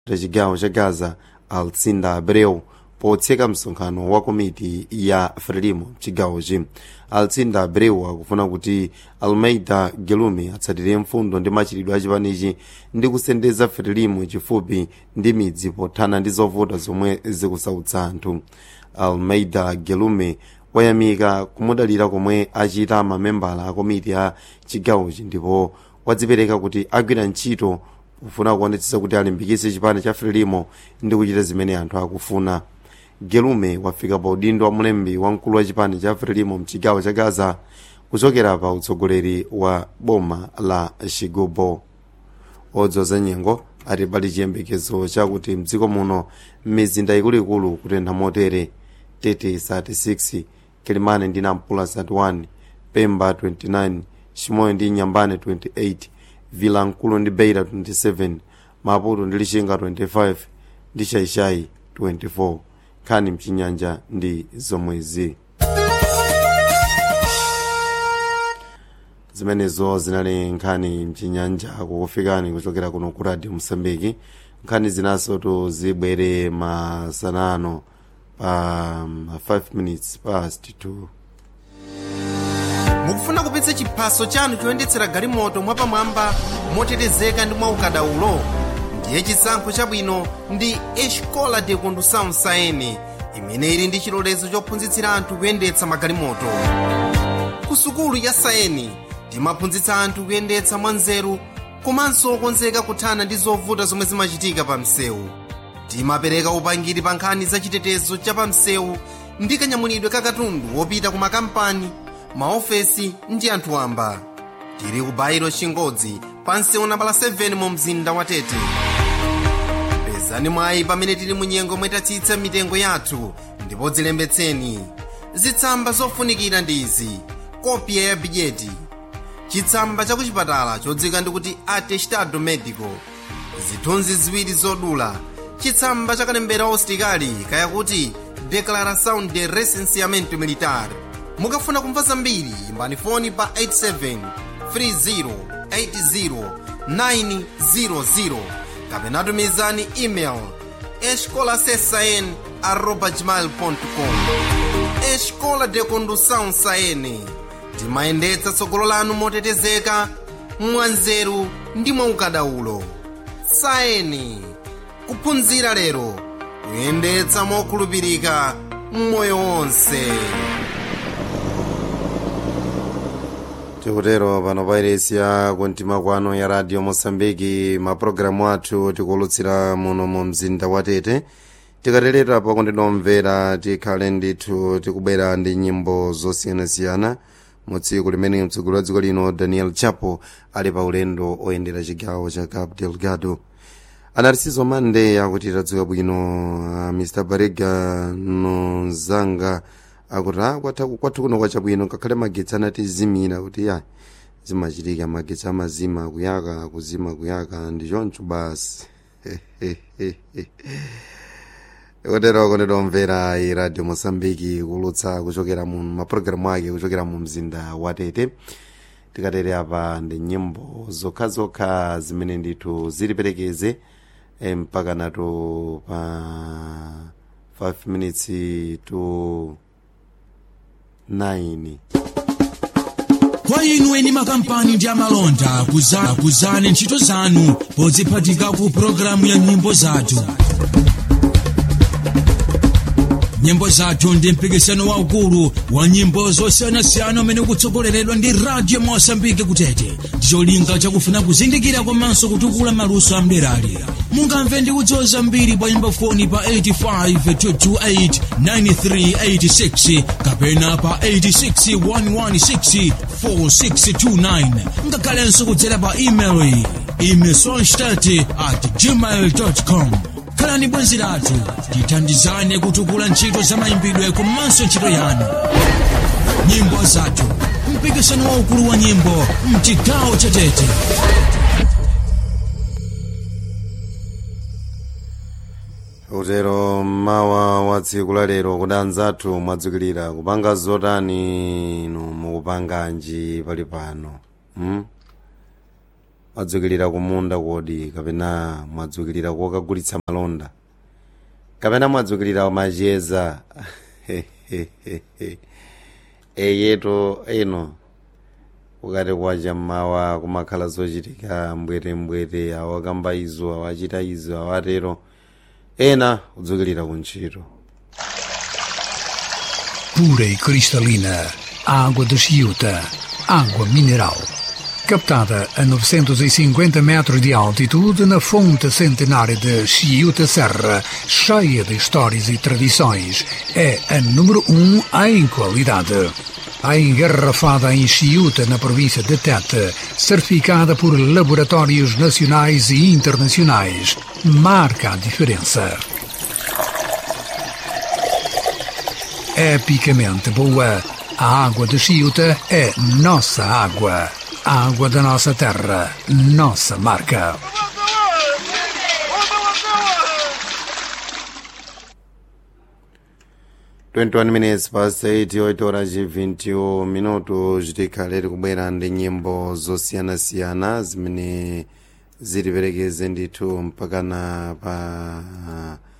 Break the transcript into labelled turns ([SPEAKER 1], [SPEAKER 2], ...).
[SPEAKER 1] chigawo cha gaza alcinda abreu potseka msonkhano wa komiti ya frelimo mchigawochi alcinda abreu akufuna kuti almeida gelume atsatire mfundo ndi machitidwe achipanichi ndi kusendeza frelimo chifupi ndi midzi pothana ndi zovuta zomwe zikusautsa anthu almeida gelume wayamika kumudalira komwe achita mamembala a komiti ya chigawochi ndipo wadzipereka kuti agwira ntchito kufuna kuonetsetsa kuti alimbikitse chipani cha frelimo ndi kuchita zimene anthu akufuna gelume wafika pa udindo wa mlembi wamkulu wa chipani cha frelimo mchigawo cha gaza kuchokera pa utsogoleri wa boma la chigubo odzoza nyengo ati pali chiyembekezo chakuti mdziko muno m'mizinda ikuluikulu kutentha motere tete 36 kilimane ndi nampula 31 pemba 29 chimoyo ndi nyambane 28 vilankulu ndi beira 27 maputo ndi lichinga 25 ndi shaishai 24 nkhani mchinyanja ndi zomwezi zimenezo zinali nkhani mchinyanja kukufikani kuchokera kuno ku radio msambiki nkhani zinasotu zibwere masanano pa um, 5 minutes past 2
[SPEAKER 2] mukufuna kupitsa chiphaso chanu choyendetsera galimoto mwapamwamba motetezeka ndi mwaukadaulo ndiye chisankho chabwino ndi escola de condução saene imene ili ndi chilolezo chophunzitsira anthu kuyendetsa magalimoto ku sukulu ya saeni timaphunzitsa anthu kuyendetsa mwanzeru komanso okonzeka kuthana ndi zovuta zomwe zimachitika pa msewu timapereka upangiri pa nkhani za chitetezo cha pa msewu ndi kanyamulidwe ka katundu wopita ku makampani maofesi ndi anthu wamba tili ku bairo chingodzi pa msewu nambala 7 mu mzinda wa tete pezani mwayi pamene tili mu nyengo mwetatsitsa mitengo yathu ndipo dzilembetseni zitsamba zofunikira ndi izi kopya ya bidyeti chitsamba cha kuchipatala chodzika ndikuti atestado medico zithunzi ziwiri zodula chitsamba cha kalembera ositikali kaya kuti declaração de recenseamento militar mukafuna kumva zambiri imbani foni pa 87 30 80 kapena tumizani email escolasesn arroba gmail.com escola de condução saene timayendetsa tsogolo lanu motetezeka mwanzeru ndi mwaukadaulo saeni kuphunzira lero kuyendetsa mokhulupirika mmoyo wonse
[SPEAKER 1] tikutero pano pairesi ya kuntima kwano ya radio mosambiki mapulogalamu athu tikuwulutsira muno mu mzinda wa tete tikaterera pakundinomvera tikhale ndithu tikubwera ndi nyimbo zosiyanasiyana mu tsiku limene mtsogoleri wa dziko lino daniel chapo ali pa ulendo oyendera chigawo cha cabo delgado anarisizo mande akuti tadzuka bwino uh, mr barega nozanga akuti a kwathu kwathu kuno kwachabwino ngakhale magetsi anatizimira kuti ya zimachitika magetsi amazima kuyaka kuzima kuyaka ndi choncho basi kotero konditomvera iradio mosambiki kulutsa kuchokera mu mapulogalamu ake kuchokera mu mzinda wa tete tikatere apa ndi nyimbo zokhazokha zimene ndithu ziliperekeze eh, mpaka nato pa 5 minutes to 9
[SPEAKER 3] kwa inu eni makampani ndi amalonda kuza- kuzani ntchito zanu podziphatika ku pologalamu ya nyimbo zathu nyimbo zathu ndi mpikisano waukulu wa nyimbo zosiyanasiyana umene ukutsogoleredwa ndi radio mosambike kutete ndicholinga chakufuna kuzindikira komanso kutukula maluso amderali mungamve ndi kudziwa zambiri pa nyimbo foni pa 85 kapena pa 861164629 ngakhalenso kudzera pa email imesonstat at gmail com khalani bwenzi lathu tithandizane kutukula ntchito za mayimbidwe komanso ntchito yanu nyimbo zathu mpikisano waukulu wa nyimbo mchigawo cha tete
[SPEAKER 1] utero mawa wa tsiku la lero kuti anzathu mwadzukilira kupanga zotani inu mukupanganji pali pano hmm? mwadzukilira kumunda kodi kapena mwadzukilira kokagulitsa malonda kapena mwadzukilira macheza eyeto eno ukati kwacha mmawa kumakhala zochitika mbwerembwere awakamba izo awachita izo awatero ena kudzukilira kuntchito
[SPEAKER 4] pura e cristalina, água de Chiuta, água mineral. Captada a 950 metros de altitude na fonte centenária de Chiuta Serra, cheia de histórias e tradições, é a número um em qualidade. A engarrafada em Chiuta, na província de Tete, certificada por laboratórios nacionais e internacionais, marca a diferença. epicamente boa. A água de Chiuta é nossa água. A água da nossa terra, nossa marca.
[SPEAKER 1] Twenty-one minutes past eight oito horas e 21 minutos tikhalere kubwera ndi nyimbo zosiyanasiyana zimene zitiperekeze ndithu mpakana pa